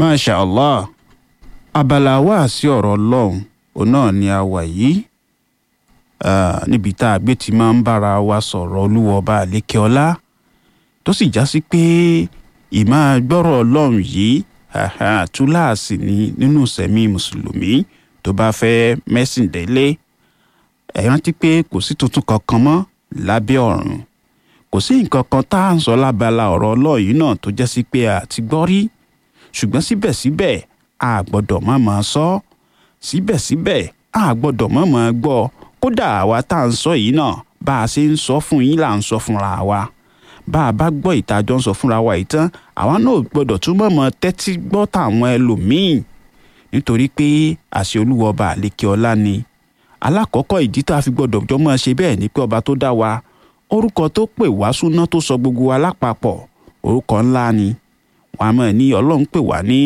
masha allah abala wa sí ọ̀rọ̀ ọlọ́run òun náà ni a wà yìí Ah, níbi tá a gbé ti máa ń bára wa sọ̀rọ̀ olúwa ọba àlékè ọlá tó sì já sí pé ìmáa gbọ́rọ̀ ọlọ́run yìí haha, túláàsì ni nínú sẹ̀mí mùsùlùmí tó bá fẹ́ mẹ́sìn délé ẹ rántí pé kò sí tuntun kankan mọ́ lábẹ́ ọ̀run kò sí nǹkan kan tá à ń sọ lábala ọ̀rọ̀ ọlọ́run yìí náà tó jẹ́ sí pé a ti gbọ́ rí ṣùgbọ́n síbẹ̀síbẹ̀ a gbọ́dọ̀ má máa sọ síbẹ̀síbẹ̀ a gbọ́dọ̀ má máa gbọ́ kódà àwa tá à ń sọ yìí náà bá a ṣe ń sọ fún yín là ń sọ fúnra wa bá a bá gbọ́ ìtajọ́ ń sọ fúnra wa yìí tán àwa náà gbọ́dọ̀ túbọ̀ mọ tẹ́tí gbọ́ tàwọn ẹlòmíín nítorí pé àṣẹ olúwa ọba àlékè ọlá ni alákọ̀ọ́kọ́ ìdí tá a fi gbọ́dọ̀ jọ mọ́ ṣe bẹ́ẹ̀ ni pé ọba tó dá wa orúkọ tó pè wá súná tó sọ gbogbo wa lápapọ̀ orúkọ ńlá ni wọn a mọ̀ ní ọlọ́run pè wá ní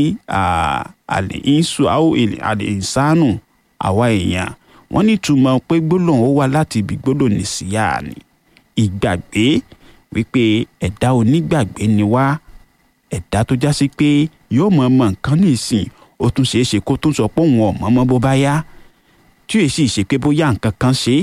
àlè ìṣù àwọn àlè ìsánù àwa èèyàn wọ́n ní túmọ̀ pé gbólóhùn ó wá láti ibi gbólóhùn nìsíyà ni ìgbàgbé wípé ẹ̀dá onígbàgbé ni wá ẹ̀dá tó já sí pé yóò mọ̀ mọ̀ nǹkan nísìn ó tún ṣeé ṣe kó tún sọ pé òun ọ̀mọ́ mọ́ bó bá yá tí èsì ṣe pé bóyá nǹkan kan ṣe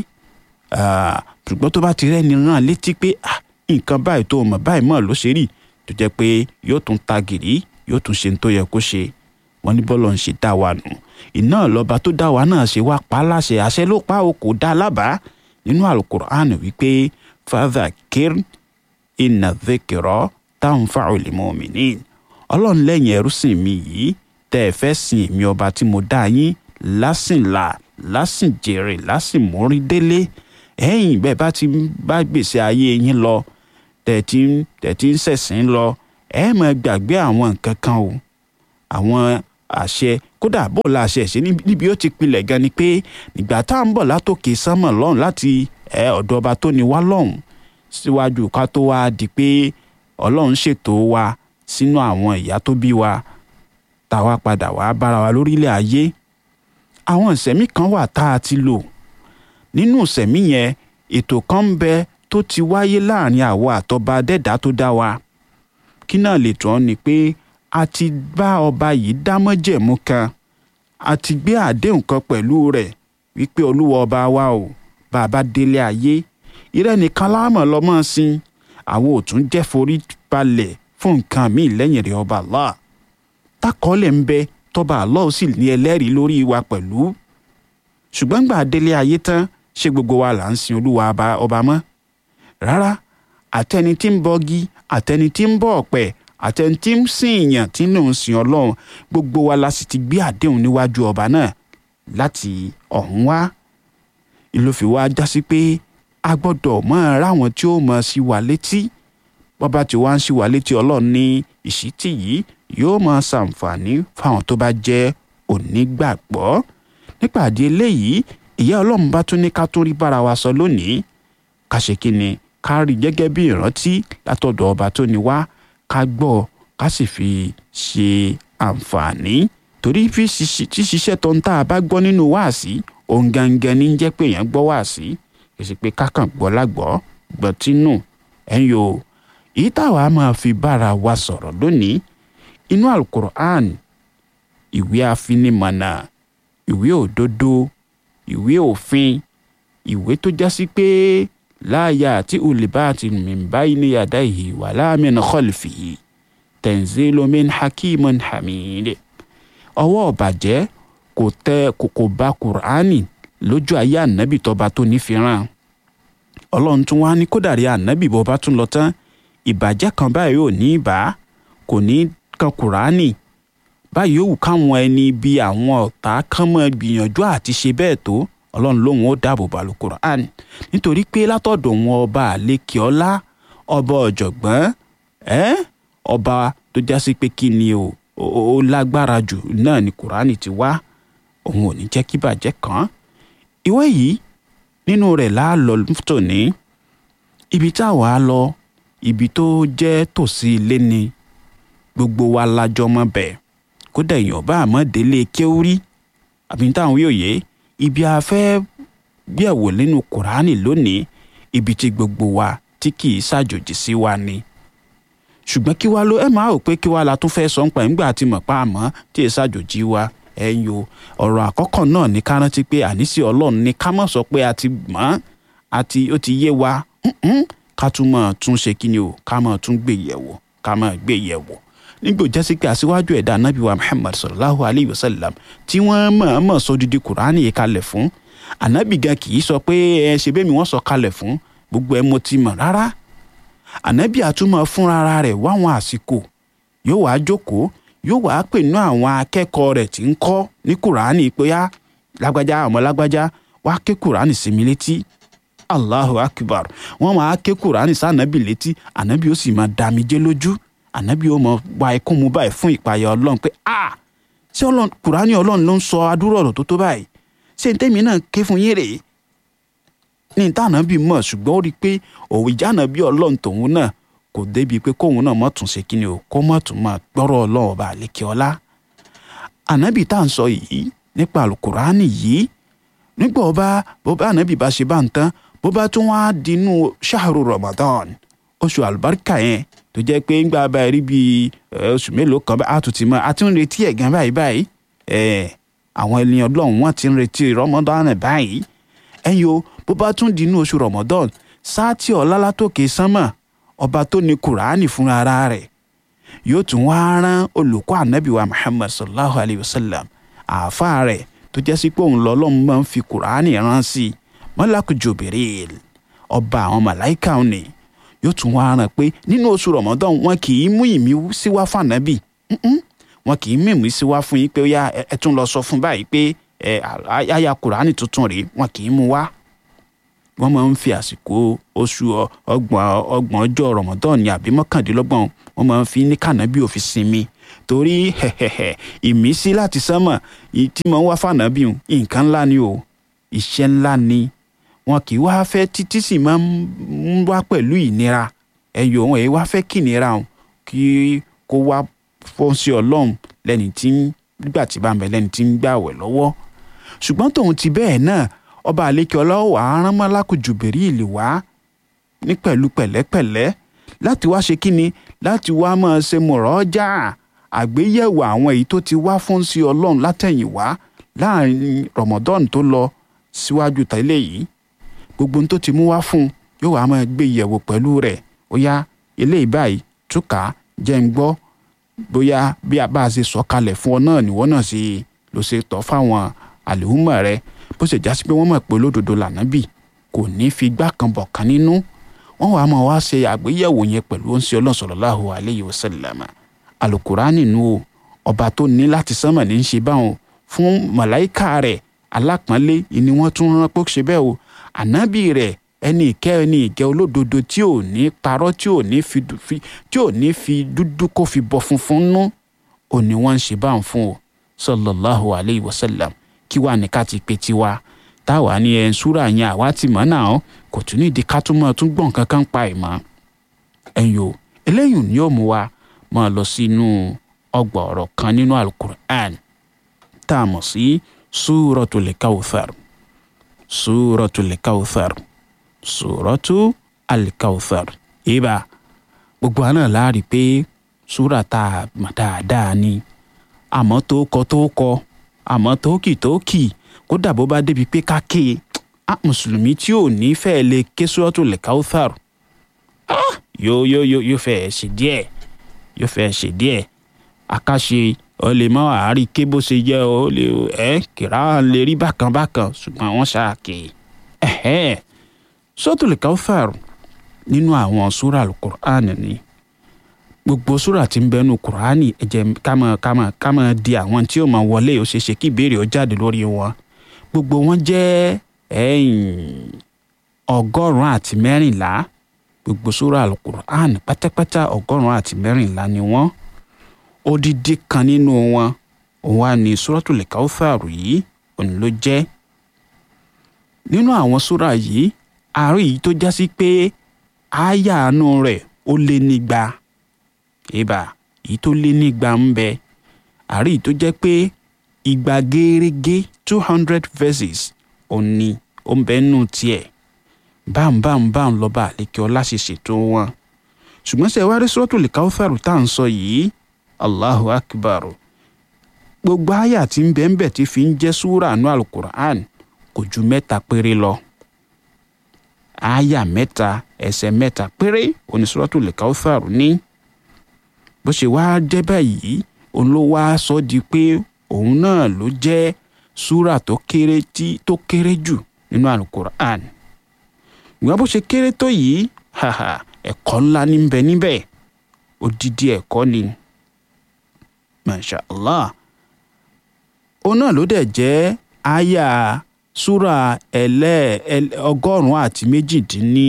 ṣùgbọ́n tó bá ti rẹ́ni rán létí pé nǹkan báyìí tó mọ̀ báyìí mọ̀ ló ṣe rí tó jẹ́ pé yóò tún ta gìrì yóò tún ṣe ní tó yẹ kó ṣe wọ́n ní bọ́lọ̀ ń ṣe dá wa nù iná lọ́ba tó dá wa náà ṣe wá pa á láṣẹ àṣẹ ló pa ó kò dá a lábàá nínú alukur'an wípé fadha kir inna dhikra tanfa'ul mu'minin ọlọ́run lẹ́yìn ẹrú sìn mi yìí tẹ́ ẹ fẹ́ sìn èmi ọba tí mo dá yín lásìnlá lásìnjèrè lásìmórí délé ẹ̀yìn bẹ́ẹ̀ bá ti bá gbèsè ayé yín lọ tẹ̀tí tẹ̀tí ń ṣẹ̀sìn lọ ẹ má gbàgbé àwọn nǹkan kan o àwọn àṣẹ kódà bó la àṣẹ ṣe níbi ó ti pilẹ̀ gan ni pé nígbà tá à ń bọ̀ látòkè sánmọ̀ lọ́hùn láti ẹ ọ̀dọ̀ ọba tó ní wá lọ́hùn síwájú ká tó wá di pé ọlọ́run ṣètò wa sínú àwọn ìyá tó bí wa táwa padà wá bára wa lórílẹ̀ ayé àwọn ìṣẹ̀mí kan wà tá a ti lò nínú ìṣẹ̀mí yẹn ètò kan ń bẹ tó ti wáyé láàrin àwa àtọba dẹ́dá tó dá wa kí náà lè tán ni pé a ti bá ọba yìí dámọ́jẹ̀mú kan a ti gbé àdéhùn kan pẹ̀lú rẹ̀ wípé olúwa ọba wa o bá a bá délé ayé irẹ́ nìkan láàmọ̀ lọ́mọ́ sí àwọn ò tún jẹ́ forí balẹ̀ fún nǹkan míì lẹ́yìn rẹ̀ ọba Allah takọ́lẹ̀ ń bẹ tọba Allah sì ní ẹlẹ́rìí lórí wa pẹ̀lú ṣùgbọ́n gbà délé ayé tán ṣé gbogbo wa là ń sin olúwa ọba mọ́ rárá àtẹni tí ń bọgi àtẹni tí ń bọ ọ̀pẹ àtẹni tí ń sìn èèyàn tí ń ń sìn ọlọ́run gbogbo wa la sì ti gbé àdéhùn níwájú ọba náà láti ọ̀hún wá ìlòfin wa já sí pé a gbọ́dọ̀ mọ̀ ráwọn tí ó mọ̀ sí wa létí bọ́ba tí wàá ń sí wa létí ọlọ́run ní ìṣítí yìí yóò máa ṣàǹfààní fáwọn tó bá jẹ́ onígbàgbọ́ nípàdé eléyìí ìyá ọlọ́run bá tún ní ká tún rí bára wa sọ lónìí ká ṣe kí ni ká rí gẹ́gẹ́ bí ìrántí látọ̀dọ̀ ọba tó ní wá ká gbọ́ ká sì fi ṣe àǹfààní torí tí ṣiṣẹ́ tó ń tá a bá gbọ́ nínú wáàsí òun gangan ní jẹ́ pé èèyàn gbọ́ wáàsí kì í ṣe pé kákàn gbọ́ lágbọ́ gbọ́ tínú ẹ̀yìn o èyí táwa máa fi bára wa sọ̀rọ̀ lónìí inú alukur'an ìwé afinimọ̀nà ìwé òdodo ìwé òfin ìwé tó já sí pé láàyè àti olùbáàtì mìíràn ní yàda yìí wà láàmìn kọlìfì yìí tanzilomin hakimun hamid ọwọ́ ọ̀bàjẹ́ kò tẹ kòkò bá kùránì lójú ayé ànábì tọba tó nífìràn ọlọ́run tún wá ní kódàrí ànábì bọba tún lọ tán ìbàjẹ́ kan báyìí ò ní bá kò ní kan kùránì báyìí ó wù káwọn ẹni bíi àwọn ọ̀tá kán mọ́ gbìyànjú àti ṣe bẹ́ẹ̀ tó ọlọ́run lóun ó dáàbò bá alukur'an nítorí pé látọ̀dọ̀ wọn ọba àlekè ọlá ọba ọ̀jọ̀gbọ́n ẹ́ ọba tó jásí pé kí ni o ó lágbára jù náà ni kur'ani ti wá òun ò ní jẹ́ kí bàjẹ́ kàn ìwé yìí nínú rẹ̀ láàlọ́ tòní ibi táwa lọ ibi tó jẹ́ tòsí ilé ni gbogbo wa lájọ mọ́ bẹ́ẹ̀ kódà èèyàn bá àmọ́ délé kéwúrí àbí táwọn yóò yé ibi a fẹ́ gbẹ̀wò nínú kùránì lónìí ibi tí gbogbo wa tí kì í ṣàjòjì sí wa ni ṣùgbọ́n kí wá ló ẹ máa rò pé kí wá la tún fẹ́ sọ ń pa nígbà tí mọ̀ pa àmọ́ tí ẹ ṣàjòjì wa ẹ̀yin o ọ̀rọ̀ àkọ́kọ́ náà ní ká rántí pé àníṣe ọlọ́run ní ká má sọ pé a ti mọ̀ àti ó ti yé wa ká tún máa tún ṣe kí ni o ká máa tún gbé yẹ̀wò ká máa gbé yẹ̀wò nígbò jásí pé aṣíwájú ẹ̀dá anábì wa muhammad sallallahu alayhi wa sallam tí wọ́n mọ̀ọ́mọ̀ sọ dídí kùránì yìí kalẹ̀ fún anábì gan kì í sọ pé ẹ ṣe bẹ́ẹ̀ mi wọ́n sọ kalẹ̀ fún gbogbo ẹ mo ti mọ̀ rárá anábì àtúmọ̀ fúnra rẹ̀ wáwọn àsìkò yóò wá jókòó yóò wá pè ní àwọn akẹ́kọ̀ọ́ rẹ̀ tí ń kọ́ ní kùránì pé á lágbájá ọmọ lágbájá wá ké kùránì sí mi létí allahu akbar wọ́n máa ké kùránì sí ànábì létí ànábì ó sì máa dàmíjẹ́ lójú ànábì ó mọ wá ikún mu báyìí fún ìpayà ọlọ́run pé a ṣé ọlọ́run kùránì ọlọ́run ló ń sọ adúrò ọ̀rọ̀ tó tó báyìí ṣé n tẹ́mi náà ké fún yín rèé ní ìta ànábì mọ̀ ṣùgbọ́n ó rí i pé òwe ìjà ànábì ọlọ́run tòun náà kò débi pé kóun náà mọ̀ tún ṣe kíni o kó mọ̀ tún máa gbọ́rọ̀ ọlọ́run ọba àlékè ọlá ànábì tá à ń sọ yìí nípa àlùkùránì yìí nígbà ọba bó bá ànábì bá ṣe bá ń tán bó bá tún wá dinú ṣáàrù Ramadan oṣù àlùbáríkà yẹn tó jẹ́ pé ńgbà báyìí rí bíi oṣù mélòó kan bá a tún ti mọ a ti ń retí ẹ̀ gan báyìí báyìí àwọn ènìyàn ọlọ́run wọ́n ti ń retí Ramadan báyìí ẹ̀yin o bó bá tún dinú oṣù Ramadan sáàtì ọ̀la látòkè sánmà ọba tó ní kùránì fúnra ara rẹ̀ yóò tún wá rán olùkọ́ ànábì wa Muhammad sallallahu alayhi wa sallam àáfàá rẹ̀ tó jẹ́ sí pé òun lọ́lọ́run máa ń fi kùránì rán sí i mọ́lákù Jibril ọba àwọn màláìka òní yóò tún wá rán pé nínú oṣù Ramadan wọn kì í mú ìmísí wá fún ànábì wọn kì í mú ìmísí wá fún yín pé ó yá ẹ tún lọ sọ fún báyìí pé ẹ àyà kùránì tuntun rèé wọn kì í mú wá wọ́n máa ń fi àsìkò oṣù ọgbọ̀n ọgbọ̀n ọjọ́ Ramadan ní àbí mọ́kàndínlọ́gbọ̀n wọ́n máa ń fi ní kànábì òfin sinmi torí ìmísí láti sánmọ̀ tí mo ń wá fànábì nǹkan ńlá ni o iṣẹ́ ńlá ni wọn kì í wá fẹ́ títí sì máa ń wá pẹ̀lú ìnira ẹ̀yọ̀ wọn èyí wá fẹ́ kí ìnira wọn kí kó wá fọ́nsí ọlọ́run lẹ́ni tí nígbà tí bá ń bẹ lẹ́ni tí ń gbàwẹ̀ lọ́wọ́ ṣùgbọ́n tòun ti bẹ́ẹ̀ náà ọba àlekè ọlọ́wọ́ àárán mọ́lákù Jùbìríìlì wá ní pẹ̀lú pẹ̀lẹ́pẹ̀lẹ́ láti wá ṣe kíni láti wá máa ṣe mọ̀rọ́jà àgbéyẹ̀wò àwọn èyí tó ti wá fún sí ọlọ́run látẹ̀yìnwá láàrin Ramadan tó lọ síwájú tẹ́lẹ̀ yìí gbogbo ohun tó ti mú wá fún yóò wá máa gbé yẹ̀wò pẹ̀lú rẹ̀ ó yá eléyìí báyìí túkà jẹ́ ń gbọ́ bóyá bí a bá ṣe sọ kalẹ̀ fún ọ náà nìwọ náà ṣe ló ṣe tọ́ fáwọn àlèhùnmọ̀ rẹ̀ bó ṣe jásí pé wọ́n mọ̀ pé olódodo lànábì kò ní fi gbá kan bọ̀ kan nínú wọ́n wàá máa wá ṣe àgbéyẹ̀wò yẹn pẹ̀lú oúnṣẹ́ Ọlọ́run sallallahu alayhi wa sallam alukurani nu o ọba tó ní láti sánmà ní í ṣe báwọn fún màláìka rẹ̀ alápọ̀nlé ni wọ́n tún rán pé ó ṣe bẹ́ẹ̀ o ànábì rẹ̀ ẹni ìkẹ́ ẹni ìkẹ́ olódodo tí ò ní parọ́ tí ò ní fi tí ò ní fi dúdú kó fi bọ funfun nú ò ní wọ́n ń ṣe báwọn fún o sallallahu alayhi wa sallam kí wàá ní ká ti pe tiwa táwa ní ẹ̀ ń súra yẹn àwa ti mọ̀ náà kò tún ní ìdí ká tún mọ̀ tún gbọ̀n kankan pa ẹ̀ mọ́. ẹ̀yin o eléyìí ni yóò mú wa máa lọ sínú ọgbà ọ̀rọ̀ kan nínú alukur'an tá a mọ̀ sí súratul kawthar súratul kawthar súratul kawthar ibà gbogbo àná láàrí pé súra tá a mọ̀ dáadáa ni àmọ́ tó kọ tó kọ àmọ́ tókì tókì kódà bó bá débi pé ká ké e á mùsùlùmí tí ò ní fẹ́ lè ké Suratul Kawthar yóò yóò yóò yóò fẹ́ ṣe díẹ̀ yóò fẹ́ ṣe díẹ̀ àkàṣe ọ lè mọ àárí ké bó ṣe jẹ́ ọ lè ẹ kìrá lè rí bákan bákan ṣùgbọ́n wọ́n ṣáàkè ẹ̀hẹ́ Suratul Kawthar nínú àwọn súrà Al-Qur'an ni gbogbo súrà tí ń bẹnu kùránì ẹ jẹ́ ká máa ká máa ká máa di àwọn tí ó máa wọlé ó ṣeéṣe kí ìbéèrè ó jáde lórí wọn gbogbo wọn jẹ́ ọgọ́rùn-ún àti mẹ́rìnlá gbogbo súrà alukur'an pátápátá ọgọ́rùn-ún àti mẹ́rìnlá ni wọ́n odidi kan nínú wọn òun wà ní suratul Kawthar yìí òun ló jẹ́ nínú àwọn súrà yìí àárín yìí tó já sí pé àyà àánú rẹ̀ ó lé nígba ìbà èyí tó lé nígba ń bẹ àárín tó jẹ́ pé ìgbà gẹ́rẹ́gẹ́ two hundred verses òní ó ń bẹ nù tiẹ̀ bámbámbám lọ́ba àlekè ọlá ṣe ṣètò wọn ṣùgbọ́n ṣe wá rí suratul Kawthar tá à ń sọ yìí allahu akbar gbogbo àyà tí ń bẹ ń bẹ tí fi ń jẹ́ súrà nù alukur'an kò ju mẹ́ta péré lọ àyà mẹ́ta ẹsẹ̀ mẹ́ta péré òní suratul Kawthar ní bó ṣe wá jẹ́ báyìí òun ló wá sọ di pé òun náà ló jẹ́ súrà tó kéré tí tó kéré jù nínú alukur'an ìwà bó ṣe kéré tó yìí haha ẹ̀kọ́ ńlá ní bẹ níbẹ̀ odidi ẹ̀kọ́ ni masha allah òun náà ló dẹ̀ jẹ́ àyà súrà ẹlẹ́ ọgọ́rùn-ún àti méjìdínní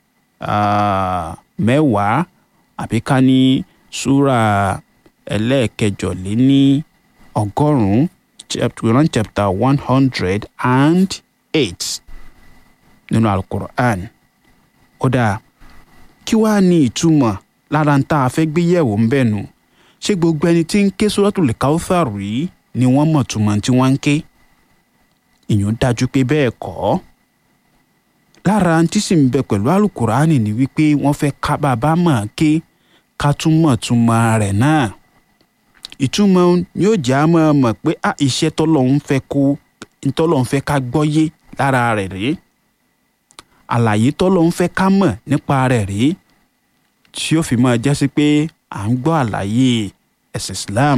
mẹ́wàá àbí ká ní súrà ẹlẹ́ẹ̀kẹjọléní ọgọ́rùn-ún Quran chapter one hundred and eight nínú alukur'an ó dáa kí wàá ní ìtumọ̀ lára ń tá a fẹ́ gbé yẹ̀wò ń bẹ̀ nù ṣé gbogbo ẹni tí ń ké Suratul Kawthar yìí ni wọ́n mọ̀ túmọ̀ tí wọ́n ń ké ìyẹn dájú pé bẹ́ẹ̀ kọ́ lára tí sì ń bẹ pẹ̀lú alukur'ani ni wípé wọ́n fẹ́ ká bàbá mọ̀ ké ká tún mọ̀ túmọ̀ rẹ̀ náà ìtumọ̀ yóò jẹ́ àmọ́ mọ̀ pé a iṣẹ́ tọ́lọ́hún fẹ́ kó tọ́lọ́hún fẹ́ ká gbọ́yé lára rẹ̀ rèé àlàyé tọ́lọ́hún fẹ́ ká mọ̀ nípa rẹ̀ rèé tí ó fi máa jẹ́ sí pé à ń gbọ́ àlàyé ẹ̀sìn Islam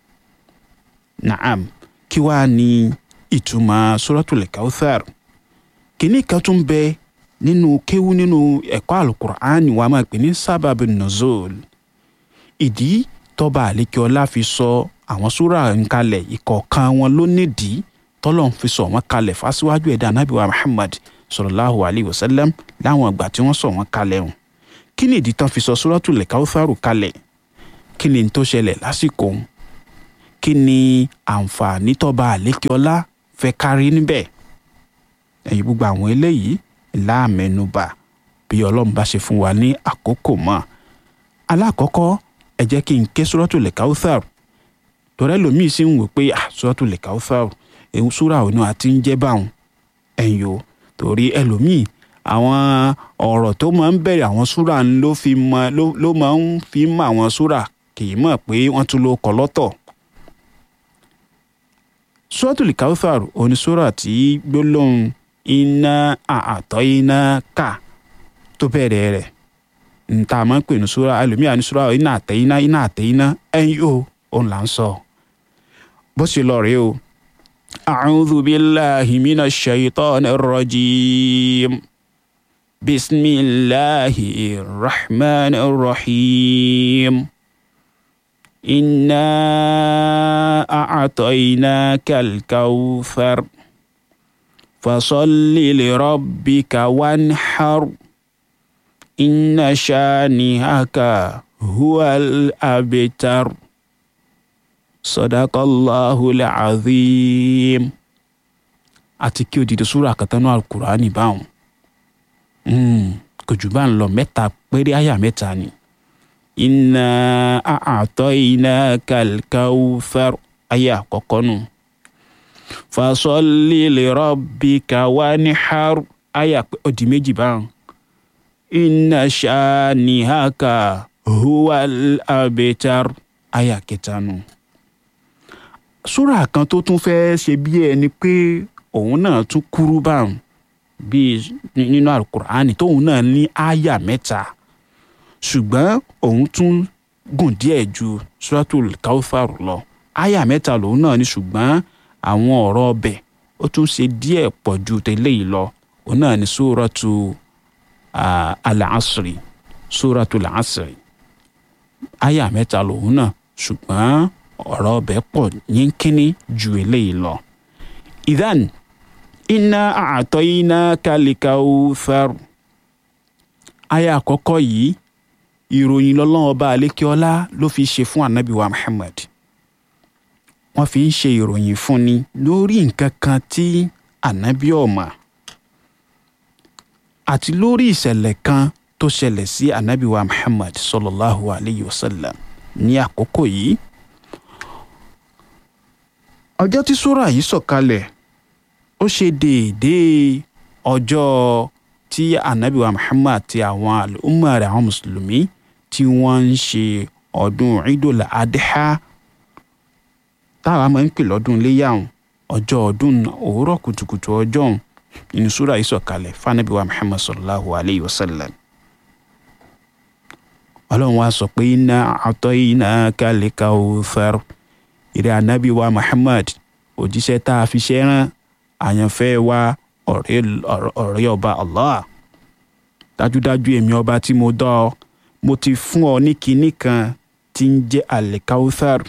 naam kí wàá ní ìtumọ̀ Suratul Kawthar kìíní kan tún bẹ nínú kéwú nínú ẹ̀kọ́ alukur'an wa máa pè ní sábàbí nuzul ìdí tọ́ba àlékiọlá fi sọ àwọn súrà nkalẹ̀ ìkọ̀ọ̀kan wọn ló nídìí tọ́lọ́n fi sọ wọn kalẹ̀ fásiwájú ẹ̀dá anábìwá Muhammad sallallahu alayhi wa sallam láwọn ìgbà tí wọ́n sọ wọn kalẹ̀ hùn kí ni ìdí tán fi sọ Suratul Kawtharu kalẹ̀ kí ni tó ṣẹlẹ̀ lásìkò òun kí ni àǹfààní tọ́ba àlékiọlá fẹ́ kárí níbẹ̀ ẹ̀yin gbogbo àwọn eléyìí láàmẹnubà bí ọlọ́run bá ṣe fún wa ní àkókò mọ́ alákọ̀ọ́kọ́ ẹ jẹ́ kí n ké Suratul Kawthar tọ́rẹ́ lomi sì ń wò pé ah Suratul Kawthar ewu súra òun àti ń jẹ́ báwọn ẹ̀yìn o torí ẹlòmíì àwọn ọ̀rọ̀ tó máa ń bẹ̀rẹ̀ àwọn súra ló fi mọ ló máa ń fi mọ àwọn súra kì í mọ̀ pé wọ́n tún ló kọ lọ́tọ̀ Suratul Kawthar òní súra tí gbólóhùn iná àtọ́ iná ká tó bẹ̀rẹ̀ rẹ̀ nta máa ń pè ní súra ẹlòmíà ní súra iná àtẹ iná iná àtẹ iná ẹ̀yìn o òun là ń sọ bó ṣe lọ rèé o. أعوذ بالله من الشيطان الرجيم بسم الله الرحمن الرحيم إنا أعطيناك الكوثر فصل لربك وانحر إن شانئك هو الأبتر sadaqallahul azim àti kí odidi súra kàtánú alukurani báwọn kò jù bá ń lọ mẹ́ta péré àyà mẹ́ta ni. inna a'tainakal kawthar àyà àkọ́kọ́ nù. fasalli li rabbika wanhar àyà odi méjì báwọn. inna shanihaka huwal abtar àyà kẹta nù súrà kan tó tún fẹ́ẹ́ ṣe bí ẹni pé òun náà tún kúrú báwọn bíi nínú alukur'ani tóun náà ní àyà mẹ́ta ṣùgbọ́n òun tún gùn díẹ̀ ju suratul kawthar lọ àyà mẹ́ta lòun náà ní ṣùgbọ́n àwọn ọ̀rọ̀ ọbẹ̀ ó tún ṣe díẹ̀ pọ̀ ju tẹ́lẹ̀ yìí lọ òun náà ní suratu al-asri suratul asri àyà mẹ́ta lòun náà ṣùgbọ́n ọ̀rọ̀ ọbẹ̀ pọ̀ yínkínní ju eléyìí lọ. ìdán iná àtọ́ iná kálíkà Kawthar. aya àkọ́kọ́ yìí ìròyìn lọ́lọ́wọ́ bá alékeọ́lá ló fi ṣe fún anabi wa Muhammad. wọ́n fi ń ṣe ìròyìn fún ni lórí nǹkan kan tí anabi ọ̀mà àti lórí ìṣẹ̀lẹ̀ kan tó ṣẹlẹ̀ sí anabi wa Muhammad sallallahu alayhi wa sallam ní àkókò yìí ọjọ́ tí súrà yìí sọ̀kalẹ̀ ó ṣe déédéé ọjọ́ tí anabiwa muhammad àti àwọn àlùmọ́ rẹ̀ àwọn mùsùlùmí tí wọ́n ń ṣe ọdún Eidul Adha táwa máa ń pè lọ́dún iléyàwó ọjọ́ ọdún òwúrọ̀ kùtùkùtù ọjọ́ ọ̀hún nínú súrà yìí sọ̀kalẹ̀ fanabiwa Muhammad sallallahu alayhi wa sallam ọlọ́run wa sọ pé inna a'tainaka al-kawthar ìrẹ́ anabi wa Muhammad òjíṣẹ́ tá a fi ṣe rán àyànfẹ́ wa ọ̀rẹ́ ọba Allah dájúdájú èmi ọba tí mo dá ọ mo ti fún ọ ní kinní kan tí ń jẹ́ al-kawthar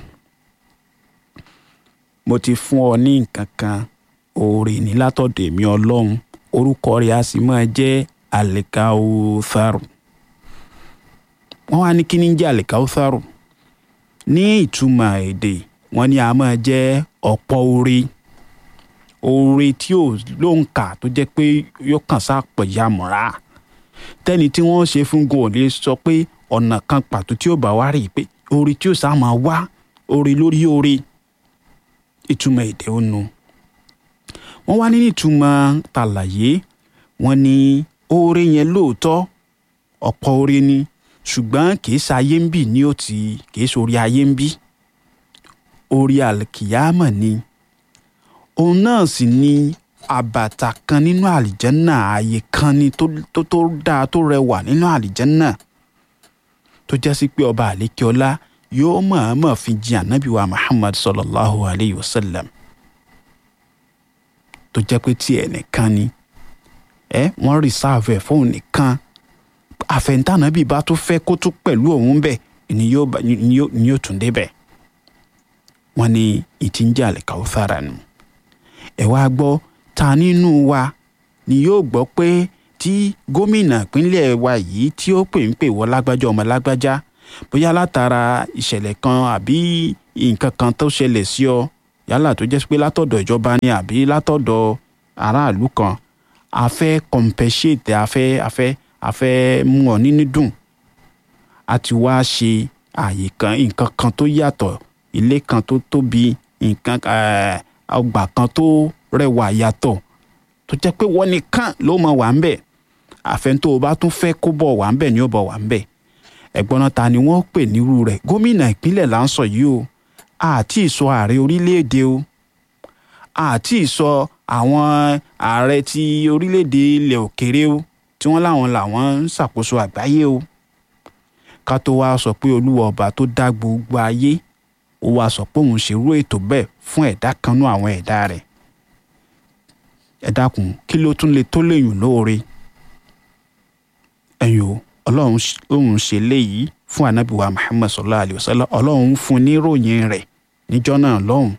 mo ti fún ọ ní nǹkan kan oore ní látọ̀dọ̀ èmi ọlọ́run orúkọ rẹ̀ a sì máa jẹ́ al-kawthar wọ́n wá ní kíní jẹ́ àlìkáwùsàrù ní ìtumọ̀ èdè wọ́n ní a máa jẹ́ ọ̀pọ̀ oore oore tí ò ló ń kà tó jẹ́ pé yóò kàn sápọ̀ yamọ̀ra tẹ́ni tí wọ́n ṣe fún gan ò lè sọ pé ọ̀nà kan pàtó tí ó bá wá rí i pé oore tí ó sá máa wá oore lórí oore ìtumọ̀ èdè ó nu wọ́n wá ní ìtumọ̀ tàlàyé wọ́n ní oore yẹn lóòótọ́ ọ̀pọ̀ oore ni ṣùgbọ́n kì í ṣayé ń bì ní òtí kì í ṣorí ayé ń bí orí àlìkìyámọ̀ ni òun náà sì ni àbàtà kan nínú àlìjẹ́nà ààyè kan ni tó tó dáa tó rẹwà nínú àlìjẹ́nà tó jẹ́ sí pé ọba àlékiọlá yóò mọ̀ọ́mọ̀ fi jin ànábì wa Muhammad sallallahu alayhi wa sallam tó jẹ́ pé tí ẹ̀ nìkan ni ẹ wọ́n rìsáàfù ẹ̀ fóun nìkan àfẹ̀ntànàbí bá tó fẹ́ kó tún pẹ̀lú òun bẹ̀ ni yóò tún débẹ̀ wọ́n ní ìtì ń jẹ́ àlìkàwùsára nù ẹ̀ wá gbọ́ ta nínú wa ni yóò gbọ́ pé tí gómìnà ìpínlẹ̀ wa yìí tí ó pè ń pè wọ́ lágbájá ọmọ lágbájá bóyá látara ìṣẹ̀lẹ̀ kan àbí nǹkan kan tó ṣẹlẹ̀ sí ọ yálà tó jẹ́ pé látọ̀dọ̀ ìjọba ni àbí látọ̀dọ̀ aráàlú kan a fẹ́ compensate a fẹ́ a fẹ́ a fẹ́ mú ọ nínú dùn a ti wá ṣe àyè kan nǹkan kan tó yàtọ̀ ilé kan tó tóbi nǹkan ọgbà kan tó rẹwà yàtọ̀ tó jẹ́ pé wọ́n nìkan ló mọ̀ wà ń bẹ̀ àfẹn tó o bá tún fẹ́ kó bọ̀ wà ń bẹ̀ ni ó bọ̀ wà ń bẹ̀ ẹ̀gbọ́n náà ta ni wọ́n pè nírú rẹ̀ gómìnà ìpínlẹ̀ là ń sọ yìí o àti ìsọ ààrẹ orílẹ̀-èdè o àti ìsọ àwọn ààrẹ ti orílẹ̀-èdè ilẹ̀ òkèrè o tí wọ́n láwọn làwọn ń ṣàkóso àgbáyé o ká tó wá sọ pé olúwa ọba tó dá gbogbo ayé ó wá sọ pé òun ṣerú ètò bẹ́ẹ̀ fún ẹ̀dá kan nú àwọn ẹ̀dá rẹ̀ ẹ dákun kí ló tún lè tó léyìn lóore ẹ̀yin o ọlọ́run òun ṣe léyìí fún ànábì wa muhammad sallallahu alayhi wa sallam ọlọ́run fún ní ròyìn rẹ̀ níjọ́ náà lọ́hùn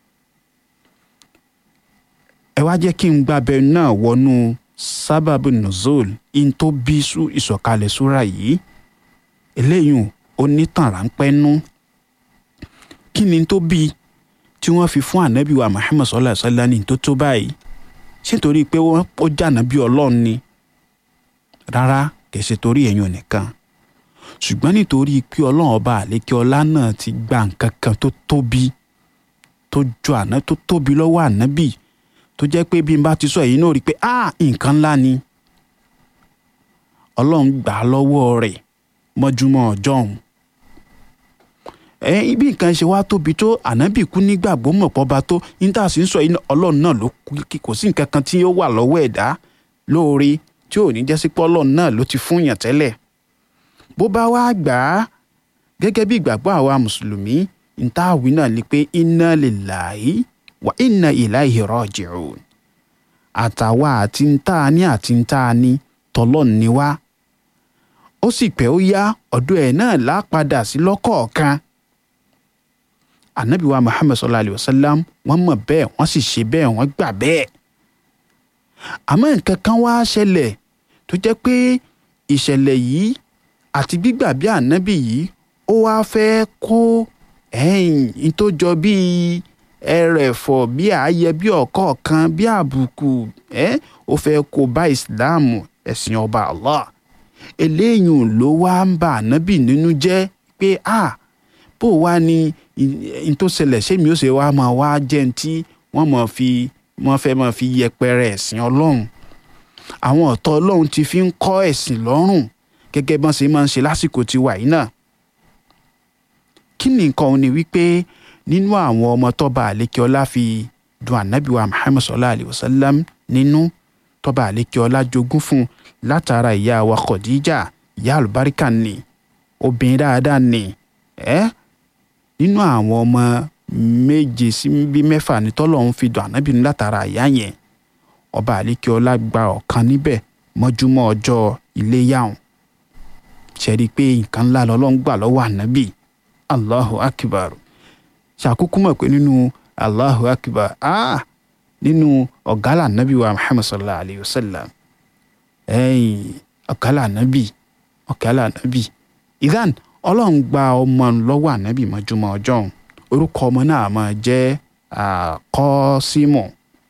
ẹ wá jẹ́ kí n gbàbẹ náà wọnú sábàbù nuzul in tó bí ìsọ̀kalẹ̀ súra yìí eléyìí ó nítàn ráńpẹ́ nú kí ni tó bí tí wọ́n fi fún ànábì wa muhammad sallallahu alayhi wa sallam ní tó tó báyìí ṣé torí pé ó jànà bí ọlọ́run ni rárá kìí ṣe torí ẹ̀yin nìkan ṣùgbọ́n nítorí pé ọlọ́run ọba àlékè ọlá náà ti gba nǹkan kan tó tóbi tó jọ àná tó tóbi lọ́wọ́ ànábì tó jẹ́ pé bí n bá ti sọ èyí náà rí i pé ah nǹkan ńlá ni ọlọ́run gbà á lọ́wọ́ rẹ̀ mọ́júmọ́ ọjọ́ ọ̀hún ẹ ibi nǹkan ṣe wá tóbi tó ànábì kú nígbàgbọ́ mọ̀ pọ́ba tó níta sì ń sọ yìí ọlọ́run náà ló kò sí nǹkan kan tí ó wà lọ́wọ́ ẹ̀dá lóore tí ò ní jẹ́ sí pé ọlọ́run náà ló ti fún yàn tẹ́lẹ̀ bó bá wá gbà á gẹ́gẹ́ bí ìgbàgbọ́ àwa mùsùlùmí níta àwí náà ni pé inna lillahi wa inna ilaihi raji'un àtàwa àti ntá ní àti ntá ní tọ́lọ́n ni wá ó sì pẹ́ ó yá ọ̀dọ̀ ẹ̀ náà lápadà sí lọ́kọ̀ọ̀kan anabi wa muhammad sallallahu alayhi wa sallam wọ́n mọ̀ bẹ́ẹ̀ wọ́n sì ṣe bẹ́ẹ̀ wọ́n gbà bẹ́ẹ̀ àmọ́ nǹkan kan wá ṣẹlẹ̀ tó jẹ́ pé ìṣẹ̀lẹ̀ yìí àti gbígbà bí anabi yìí ó wá fẹ́ kó ẹ̀yìn tó jọ bíi ẹrẹ̀fọ̀ bí ààyè bí ọ̀kọ̀ọ̀kan bí àbùkù ẹ̀ ó fẹ́ kó bá ìsìláàmù ẹ̀sìn ọba allah eléyìí ló wá ń bà anabi nínú jẹ́ pé ah bó wá ní n tó ṣẹlẹ̀ ṣé mi ó ṣe wá máa wá jẹ́ ní tí wọ́n máa fi wọ́n fẹ́ máa fi yẹpẹrẹ ẹ̀sìn ọlọ́run àwọn ọ̀tọ̀ ọlọ́run ti fi ń kọ́ ẹ̀sìn lọ́rùn gẹ́gẹ́ bọ́n ṣe máa ń ṣe lásìkò tiwa yìí náà kí ni nǹkan òun ni wípé nínú àwọn ọmọ tọ́ba àlékeọlá fi dùn ànábìwá muhammed sallallahu alayhi wa sallam nínú tọ́ba àlékeọlá jogún fún látara ìyá wa khadija ìyá àlùbáríkà ni obìnrin dáadáa ni ẹ́ nínú àwọn ọmọ méje sí bíi mẹ́fà ní tọ́lọ́run fi dùn ànábì ní látara ìyá yẹn ọba àlékeọlá gba ọ̀kan níbẹ̀ mọ́júmọ́ ọjọ́ iléyàwó ṣẹ́rí pé nǹkan ńlá lọ́lọ́run gbà lọ́wọ́ ànábì allahu akbar ṣàkókò mọ̀ pé nínú allahu akbar ah nínú ọ̀gálà ànábì wa muhammad sallallahu alayhi wa sallam ẹ̀yìn ọ̀gálà ànábì ọ̀gálà ànábì idan ọlọ́run gba ọmọ lọ́wọ́ ànábì mọ́júmọ́ ọjọ́ òun orúkọ ọmọ náà máa jẹ́ kọ́símù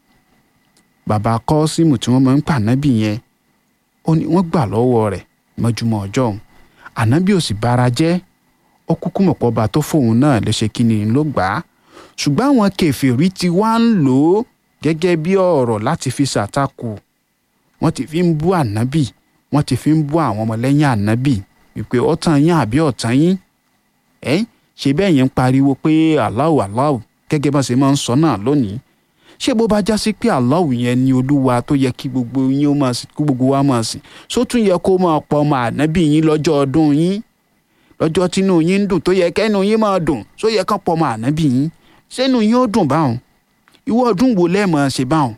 bàbá kọ́símù tí wọ́n máa ń pa ànábì yẹn ó ní wọ́n gbà lọ́wọ́ rẹ̀ mọ́júmọ́ ọjọ́ òun ànábì ò sì bára jẹ́ ó kúkú mọ̀ pọ́ba tó fóun náà lè ṣe kí ni ló gbà á ṣùgbọ́n àwọn kèfèrí ti wá ń lò ó gẹ́gẹ́ bí ọ̀rọ̀ láti fi ṣàtakò wọ́n ti fi ń bú ànábì wọ́n ti fi ń bú àwọn ọmọlẹ́yìn ànábì wípé ọ̀tàn yín àbí ọ̀tàn yín ẹ́ ṣe bẹ́ẹ̀ yẹn ń pariwo pé Allahu Allahu gẹ́gẹ́ bá ṣe máa ń sọ náà lónìí ṣé bó bá já sí pé Allahu yẹn ni olúwa tó yẹ kí gbogbo yín ó máa sìn kí gbogbo wa máa sìn só tún yẹ kó máa pọ̀ ọmọ ànábì yín lọ́jọ́ ọdún yín lọ́jọ́ tínú yín ń dùn tó yẹ kẹ́nu yín máa dùn só yẹ kán pọ̀ ọmọ ànábì yín sẹ́nu yín ó dùn báwọn ìwọ ọdún wo lẹ́ẹ̀mọ́ ṣe báwọn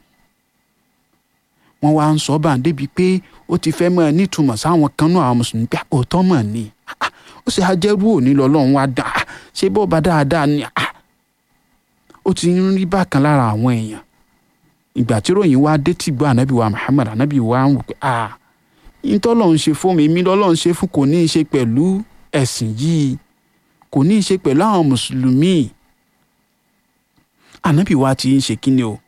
wọ́n wá ń sọ bá ń débi pé ó ti fẹ́ mọ́ ẹ nítumọ̀ sáwọn kan náà àwọn mùsùlùmí pé òótọ́ mọ̀ ni ó sì ajẹ́rú òní lọ́lọ́run wá dà ṣé bó ba dáadáa ni ó ti ń rí bákan lára àwọn èèyàn ìgbà tí ròyìn wá dé tí gbọ́ ànábì wa Muhammad ànábì wa ń wò pé yín tọ́lọ́run ṣe fún mi èmi lọ́lọ́run ṣe fún kò ní í ṣe pẹ̀lú ẹ̀sìn yìí kò ní í ṣe pẹ̀lú àwọn mùsùlùmí ànábì wa ti ń ṣe kíni o